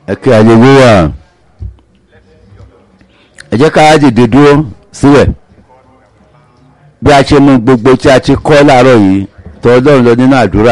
ẹ̀kẹ́ hallelujah ẹ jẹ́ ká dìde dúró sílẹ̀ bí a ṣe mú gbogbo tí a ti kọ́ láàárọ̀ yìí tọ̀ ọlọ́run lọ nínú àdúrà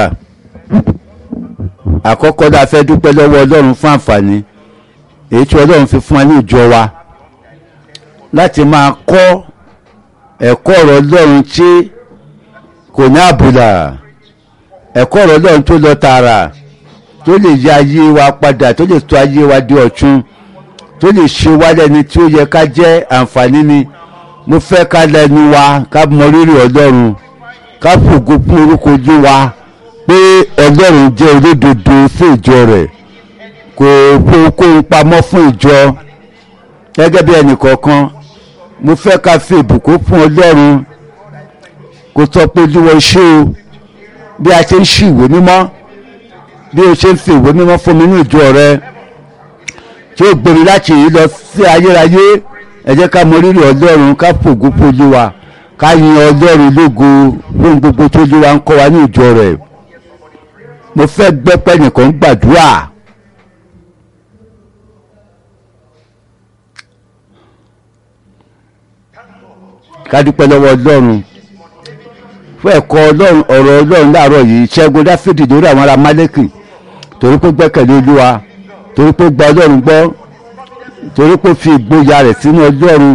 àkọ́kọ́ la fẹ́ dúpẹ́ lọ́wọ́ ọlọ́run fún àǹfààní èyí tí ọlọ́run fi fún wa ní ìjọ wa láti máa kọ́ ẹ̀kọ́ ọ̀rọ̀ ọlọ́run tí kò ní àbùlà ẹ̀kọ́ ọ̀rọ̀ ọlọ́run tó lọ tààrà tó lè yí ayé wa padà tó lè tó ayé wa di ọ̀tun tó lè ṣe wá lẹ́ni tí ó yẹ ká jẹ́ àǹfààní ni mo fẹ́ ká lẹ́nu wa ká mọ rírì ọlọ́run ká fògo fún orúkọ ojú wa pé ọlọ́run jẹ́ olódodo fún ìjọ rẹ̀ kò fowókóhun pamọ́ fún ìjọ gẹ́gẹ́ bí ẹnìkọ̀ọ̀kan mo fẹ́ ká fi ìbùkún fún ọlọ́run kò sọ pé olúwo ṣé o bí a ṣe ń ṣí ìwé mímọ́ bí o ṣe ń fi ìwé mímọ́ fún mi ní ìjọ rẹ tí ó gbèrú láti yìí lọ sí ayérayé ẹ jẹ́ ká mọ rírì ọlọ́run ká fògo fún olúwa ká yin ọlọ́run lógo fún gbogbo tó olúwa ń kọ́ wa ní ìjọ rẹ̀ mo fẹ́ gbẹ́pẹ́ nìkan gbàdúrà. ká dúpẹ́ lọ́wọ́ ọlọ́run fún ẹ̀kọ́ ọlọ́run ọ̀rọ̀ ọlọ́run láàárọ̀ yìí ṣẹ́gun dáfídì lórí àwọn ará málékì torí pé gbẹ́kẹ̀lé olúwa torí pé gba ọlọ́run gbọ́ torí pé fi ìgboyà rẹ̀ sínú ọlọ́run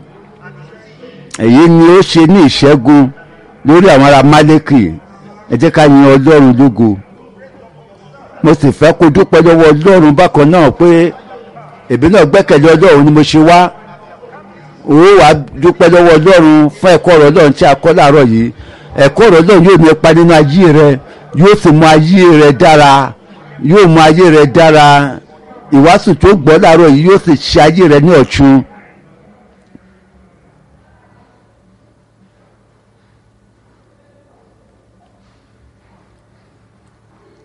èyí ni ó ṣe ní ìṣẹ́gun lórí àwọn ará málékì ẹ jẹ́ ká yin ọlọ́run lógo mo sì fẹ́ kó dúpẹ́ lọ́wọ́ ọlọ́run bákan náà pé èmi náà gbẹ́kẹ̀lé ọlọ́run ni mo ṣe wá ó wà dúpẹ́ lọ́wọ́ ọlọ́run fún ẹ̀kọ́ ọ̀rọ̀ ọlọ́run tí a kọ́ láàárọ̀ yìí ẹ̀kọ́ ọ̀rọ̀ ọlọ́run yóò ní ipa nínú ayé rẹ yóò sì mú ayé rẹ dára yóò mú ayé rẹ dára ìwàásù tó gbọ́ láàárọ̀ yìí yóò sì ṣe ayé rẹ ní ọ̀tun